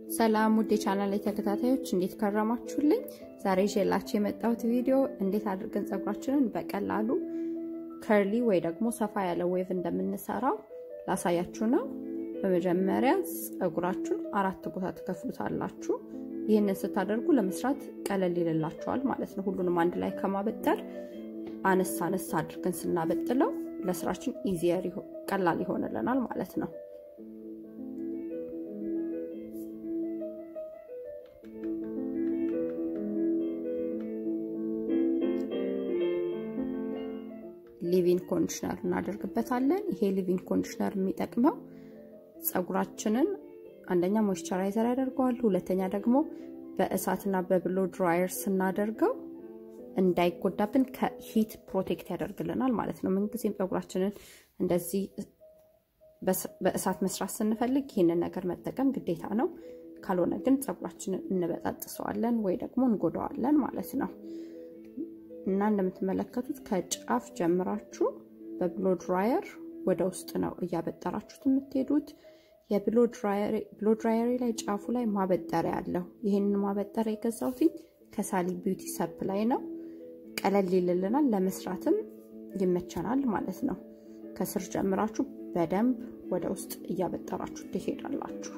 ሰላም ውድ የቻናል ላይ ተከታታዮች እንዴት ከረማችሁልኝ? ዛሬ ይዤላችሁ የመጣሁት ቪዲዮ እንዴት አድርገን ፀጉራችንን በቀላሉ ከርሊ ወይ ደግሞ ሰፋ ያለ ዌቭ እንደምንሰራው ላሳያችሁ ነው። በመጀመሪያ ፀጉራችሁን አራት ቦታ ትከፍሉታላችሁ። ይህንን ስታደርጉ ለመስራት ቀለል ይልላችኋል ማለት ነው። ሁሉንም አንድ ላይ ከማበጠር አነስ አነስ አድርገን ስናበጥለው ለስራችን ኢዚየር ቀላል ይሆንልናል ማለት ነው። ሊቪን ኮንዲሽነር እናደርግበታለን። ይሄ ሊቪን ኮንዲሽነር የሚጠቅመው ፀጉራችንን አንደኛ ሞይስቸራይዘር ያደርገዋል፣ ሁለተኛ ደግሞ በእሳትና በብሎ ድራየር ስናደርገው እንዳይጎዳብን ከሂት ፕሮቴክት ያደርግልናል ማለት ነው። ምንጊዜም ፀጉራችንን እንደዚህ በእሳት መስራት ስንፈልግ ይህንን ነገር መጠቀም ግዴታ ነው። ካልሆነ ግን ፀጉራችንን እንበጣጥሰዋለን ወይ ደግሞ እንጎዳዋለን ማለት ነው። እና እንደምትመለከቱት ከጫፍ ጀምራችሁ በብሎ ድራየር ወደ ውስጥ ነው እያበጠራችሁት የምትሄዱት። የብሎ ድራየሪ ላይ ጫፉ ላይ ማበጠሪያ አለው። ይህንን ማበጠሪያ የገዛሁትኝ ከሳሊ ቢዩቲ ሰፕ ላይ ነው። ቀለል ይልልናል፣ ለመስራትም ይመቸናል ማለት ነው። ከስር ጀምራችሁ በደንብ ወደ ውስጥ እያበጠራችሁ ትሄዳላችሁ።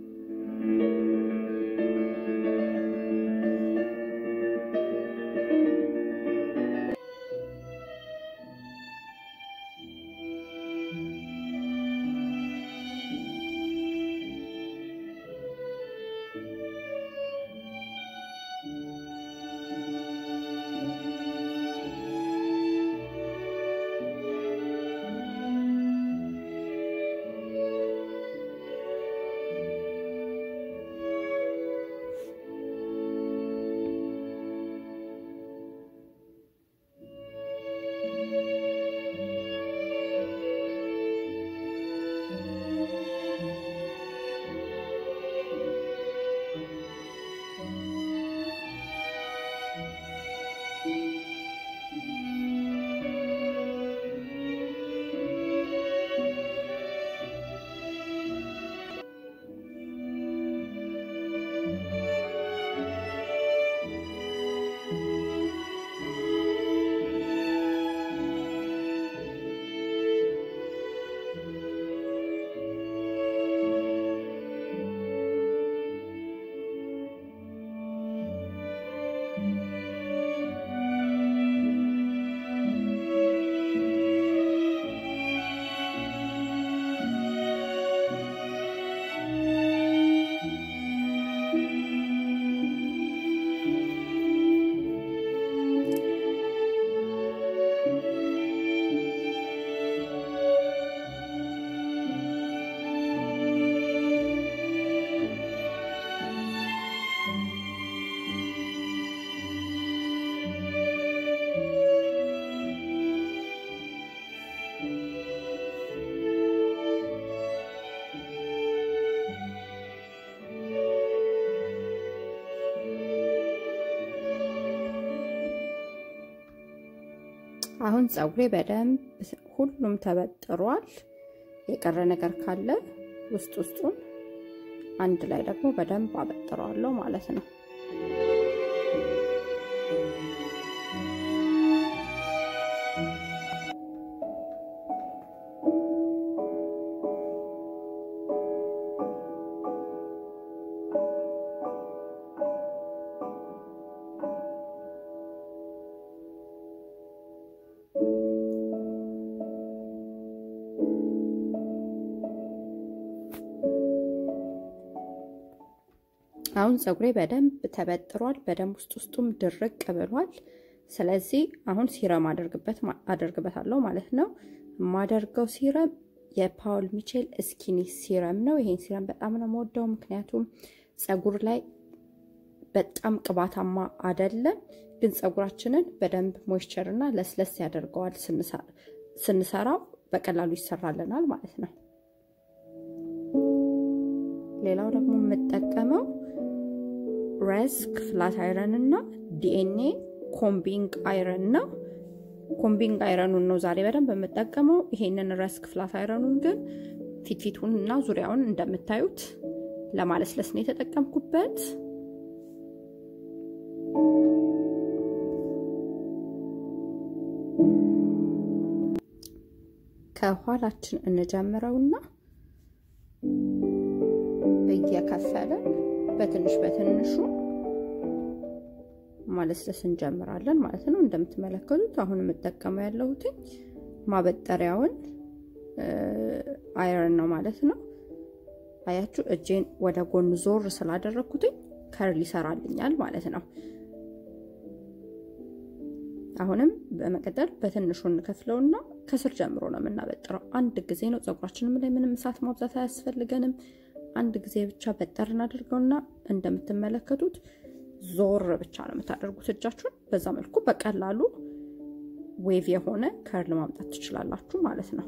አሁን ፀጉሬ በደንብ ሁሉም ተበጥሯል። የቀረ ነገር ካለ ውስጥ ውስጡን አንድ ላይ ደግሞ በደንብ አበጥረዋለሁ ማለት ነው። አሁን ፀጉሬ በደንብ ተበጥሯል። በደንብ ውስጥ ውስጡም ድርቅ ብሏል። ስለዚህ አሁን ሲረም አደርግበታለሁ ማለት ነው። የማደርገው ሲረም የፓውል ሚቼል ስኪኒ ሲረም ነው። ይሄን ሲረም በጣም ነው የምወደው፣ ምክንያቱም ፀጉር ላይ በጣም ቅባታማ አይደለም፣ ግን ፀጉራችንን በደንብ ሞይስቸር እና ለስለስ ያደርገዋል። ስንሰራው በቀላሉ ይሰራልናል ማለት ነው። ሌላው ደግሞ የምጠቀመው ረስክ ፍላት አይረን እና ዲኤንኤ ኮምቢንግ አይረን ነው። ኮምቢንግ አይረኑን ነው ዛሬ በደንብ የምጠቀመው። ይሄንን ረስክ ፍላት አይረኑን ግን ፊትፊቱን እና ዙሪያውን እንደምታዩት ለማለስለስ ነው የተጠቀምኩበት። ከኋላችን እንጀምረውና እየከፈለን በትንሽ በትንሹ ማለስለስ እንጀምራለን ማለት ነው። እንደምትመለከቱት አሁን የምጠቀመው ያለሁትኝ ማበጠሪያውን አይረን ነው ማለት ነው። አያችሁ እጄን ወደ ጎን ዞር ስላደረግኩትኝ ከርል ይሰራልኛል ማለት ነው። አሁንም በመቀጠል በትንሹ እንከፍለውና ከስር ጀምሮ ነው የምናበጥረው። አንድ ጊዜ ነው። ፀጉራችንም ላይ ምንም እሳት ማብዛት አያስፈልገንም። አንድ ጊዜ ብቻ በጠር እናደርገውና እንደምትመለከቱት ዞር ብቻ ነው የምታደርጉት እጃችሁን። በዛ መልኩ በቀላሉ ዌቭ የሆነ ከርል ማምጣት ትችላላችሁ ማለት ነው።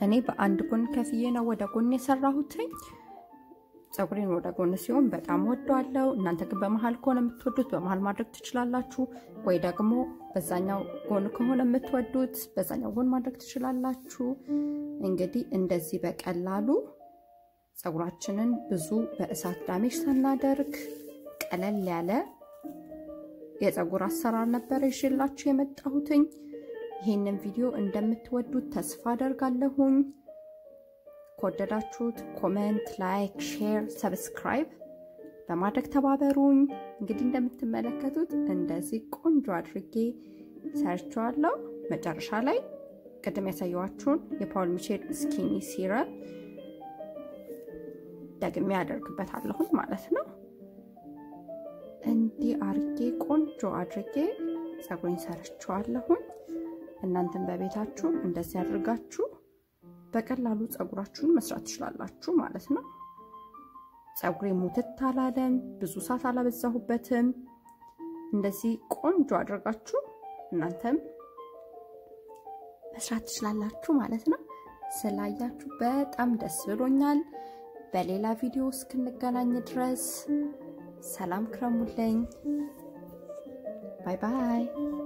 እኔ በአንድ ጎን ከፍዬ ነው ወደ ጎን የሰራሁትኝ። ፀጉሬን ወደ ጎን ሲሆን በጣም ወደዋለው። እናንተ ግን በመሀል ከሆነ የምትወዱት በመሀል ማድረግ ትችላላችሁ፣ ወይ ደግሞ በዛኛው ጎን ከሆነ የምትወዱት በዛኛው ጎን ማድረግ ትችላላችሁ። እንግዲህ እንደዚህ በቀላሉ ፀጉራችንን ብዙ በእሳት ዳሜጅ ሳናደርግ ቀለል ያለ የፀጉር አሰራር ነበር ይዤላችሁ የመጣሁትኝ። ይህንን ቪዲዮ እንደምትወዱት ተስፋ አደርጋለሁኝ። ከወደዳችሁት ኮመንት፣ ላይክ፣ ሼር፣ ሰብስክራይብ በማድረግ ተባበሩኝ። እንግዲህ እንደምትመለከቱት እንደዚህ ቆንጆ አድርጌ ሰርቸዋለሁ። መጨረሻ ላይ ቅድም ያሳየኋችሁን የፓውል ሚቼል ስኪኒ ሲረም ደግሜ ያደርግበታለሁኝ ማለት ነው። እንዲህ አርጌ ቆንጆ አድርጌ ፀጉሬን ሰርቸዋለሁኝ። እናንተም በቤታችሁ እንደዚህ አድርጋችሁ በቀላሉ ፀጉራችሁን መስራት ትችላላችሁ ማለት ነው። ፀጉሬ ሙትት አላለም፣ ብዙ ሰዓት አላበዛሁበትም። እንደዚህ ቆንጆ አድርጋችሁ እናንተም መስራት ትችላላችሁ ማለት ነው። ስላያችሁ በጣም ደስ ብሎኛል። በሌላ ቪዲዮ እስክንገናኝ ድረስ ሰላም ክረሙልኝ። ባይ ባይ።